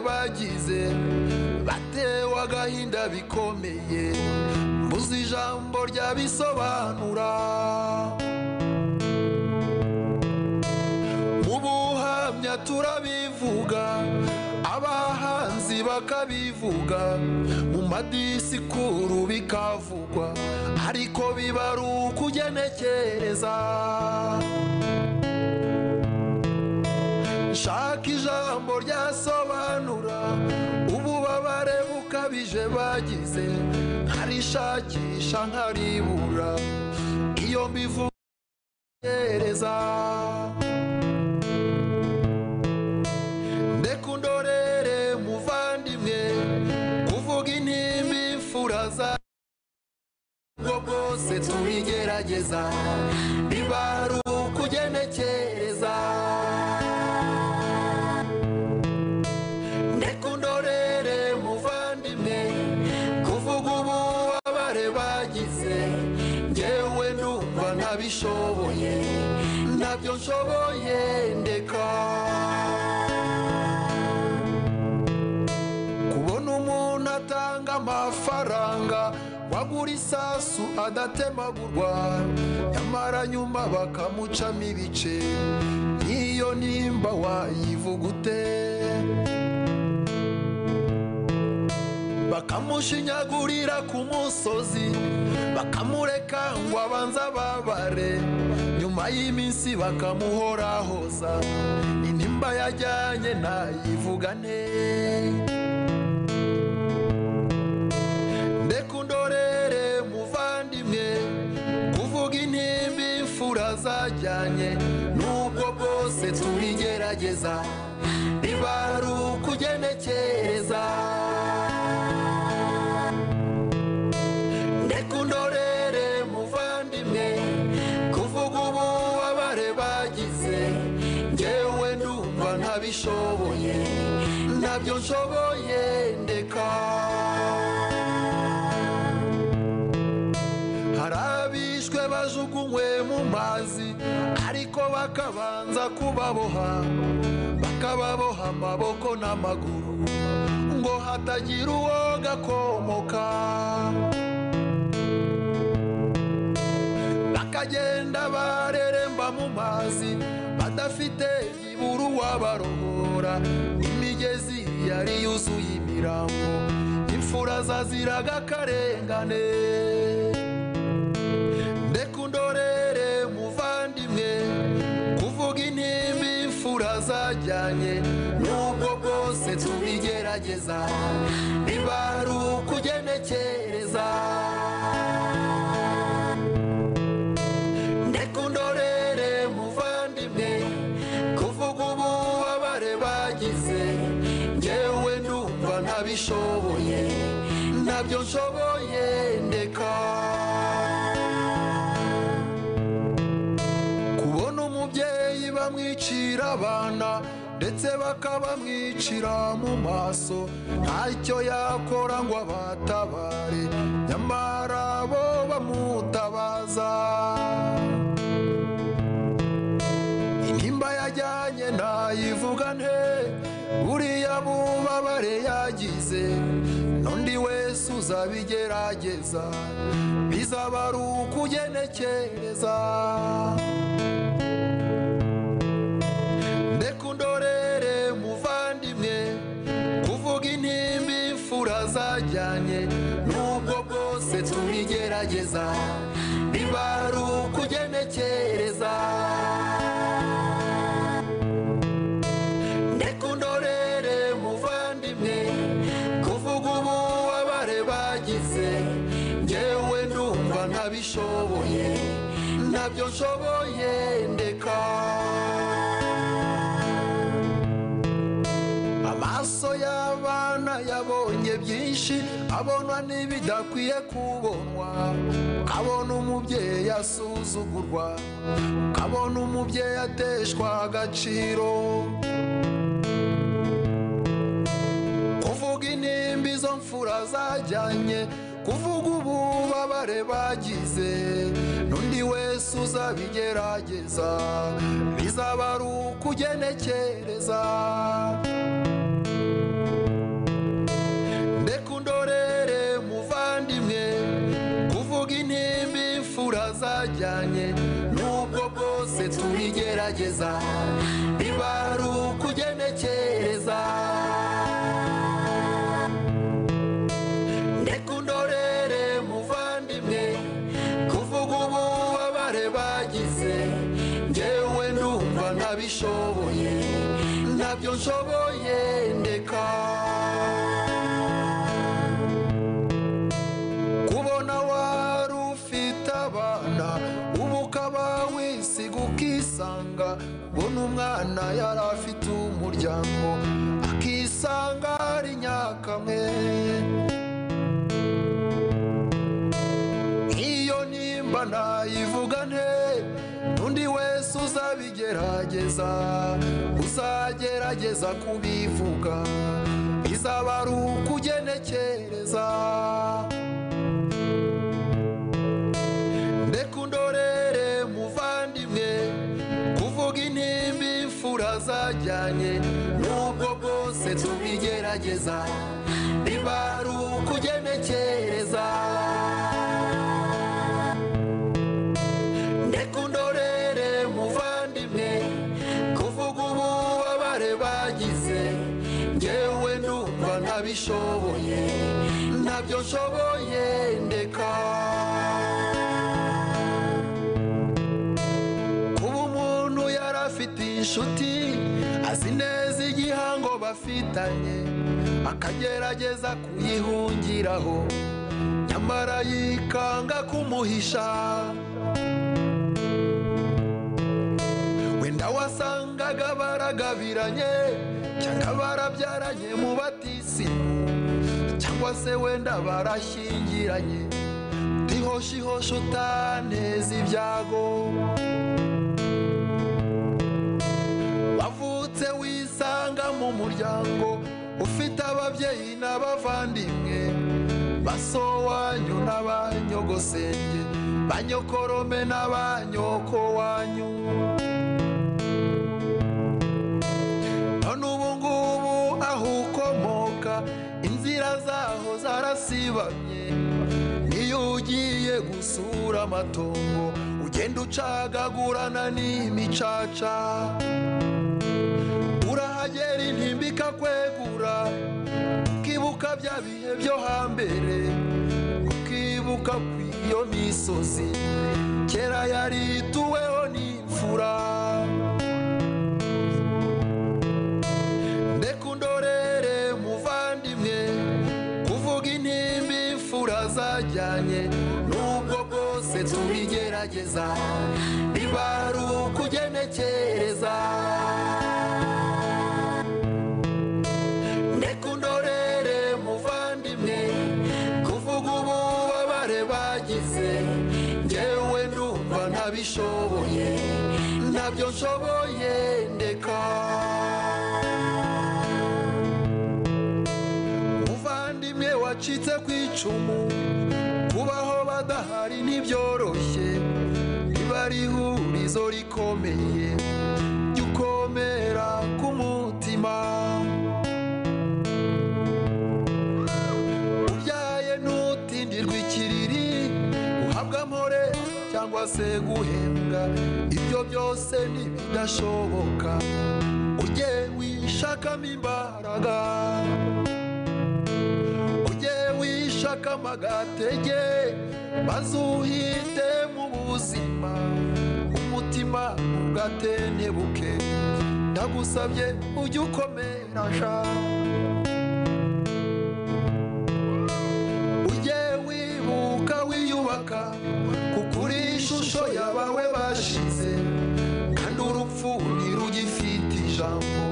bagize batewe agahinda bikomeye mbuze ijambo ryabisobanura mu buhamya turabivuga abahanzi bakabivuga mu madisikuru bikavugwa ariko biba ari ukugenekereza nshaka ijambo ryasobanura ububabare bukabije bagize nkarishakisha nkaribura iyo mbivugereza ndekundorere muvandimwe kuvuga intimba imfura za ubwo bwose tubigerageza biba ari ukugenekereza ndekundorere muvandimwe kuvuga ububabare bagize ngewe ndumva ntabishoboye ntabyo nshoboye ndeka kubona umuntu atanga amafaranga wagura isasu adatemagurwa nyamara nyuma bakamucamo ibice n'iyo nimba wayivuga ute bakamushinyagurira ku musozi bakamureka ngo abanze ababare nyuma y'iminsi bakamuhorahoza intimba yajyanye nayivuga neza ndekundorere muvandimwe kuvuga intimba imfura zajyanye n'ubwo bwose tubigerageza biba ari ukugenekereza ndekundorere muvandimwe kuvuga ububabare bagize ngewe ndumva ntabishoboye ntabyo nshoboye ndeka hari abishwe bajugunywe mu mazi ariko bakabanza kubaboha bakababoha amaboko n'amaguru ngo hatagira uwo gakomoka bakagenda bareremba mu mazi badafite iburu wabarohora imigezi yari yuzuye imirambo imfura zaziraga akarengane ndekundorere muvandimwe kuvuga intimba imfura zajyanye n'ubwo bwose tubigerageza biba ari ukugenekereza ndekundorere muvandimwe kuvuga ububabare bagize ngewe ndumva ntabishoboye ntabyo nshoboye ndeka kubona umubyeyi bamwicira abana ndetse bakabamwicira mu maso ntacyo yakora ngo abatabare nyamara bo bamutabaza intimba yajyanye nayivuga nte buriya bubabare yagize n'undi wese uzabigerageza bizaba ari ukugenekereza ndekundorere muvandimwe kuvuga intimba imfura zajyanye n'ubwo bwose tubigerageza biba ari ukugenekereza ndekundorere muvandimwe kuvuga ububabare bagize ngewe ndumva ntabishoboye ntabyo nshoboye ndeka amaso y'abana yabonye byinshi abona n'ibidakwiye kubonwa ukabona umubyeyi asuzugurwa ukabona umubyeyi ateshwa agaciro kuvuga intimba izo mfura zajyanye kuvuga ububabare bagize n'undi wese uzabigerageza bizaba ari ukugenekereza twajyanye nubwo bwose tubigerageza biba ari ukugenekereza ndeka undorere muvandimwe kuvuga ububabare bagize njyewe ndumva ntabishoboye ntabyo nshoboye ndeka kubona wari ufite abana ubu ukaba wisiga ukisanga ubona umwana yari afite umuryango akisanga ari nyakamwe iyo nimba nayivuga nte n'undi wese uzabigerageza uzagerageza kubivuga izaba ari ukugenekereza ndekundorere muvandimwe kuvuga intimba imfura zajyanye nubwo bwose tubigerageza biba ari ukugenekereza ndekundorere muvandimwe kuvuga ububabare bagize njyewe ndumva ntabishoboye ntabyo nshoboye ndeka kuba umuntu yari afite inshuti azi neza igihango bafitanye akagerageza kuyihungiraho nyamara yikanga kumuhisha wenda wasangaga baragabiranye cyangwa barabyaranye mu batisimu cyangwa se wenda barashyingiranye utihoshihoshi utaneza ibyago wavutse wisanga mu muryango ufite ababyeyi n'abavandimwe basowanyu n'abanyogosenge banyokorome n'abanyoko wanyu none ubu ngubu aho ukomoka inzira zaho zarasibamye iyo ugiye gusura amatongo ugenda ucagagurana n'imicaca urahagera intimba ikakwegura ukibuka bya bihe byo hambere ukibuka ku iyo misozi kera yari ituweho n'imfura ndekundorere muvandimwe kuvuga intimba imfura zajyanye nubwo bwose tubigerageza biba ari ukugenekereza ndekundorere muvandimwe kuvuga ububabare bagize njyewe ndumva ntabishoboye ntabyo nshoboye ndeka muvandimwe wacitse ku icumu kubaho badahari ntibyoroshye riba ari ihurizo rikomeye jya ukomera ku mutima uryaye ntutindirwe ikiriri uhabwa amore cyangwa se guhembwa ibyo byose ntibidashoboka ujye wishakamo imbaraga ujye wishakamo agatege maze uhite mu buzima umutima ugatentebuke ndagusabye ujye ukomera sha ujye wibuka wiyubaka kuko uri ishusho yabawe bashize kandi urupfu ntirugifite ijambo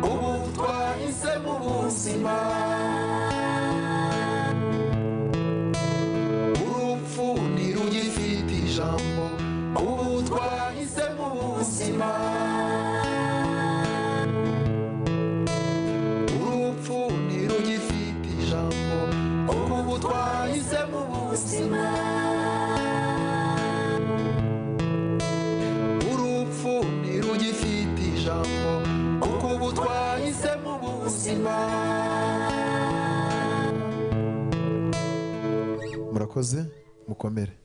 ubu twahise mu buzima urupfu ntirugifite ijambo ubu twahise mu buzima urupfu ntirugifite ijambo ubu twahise mu buzima urupfu ntirugifite ijambo kuko ubu twahise mu buzima murakoze mukomere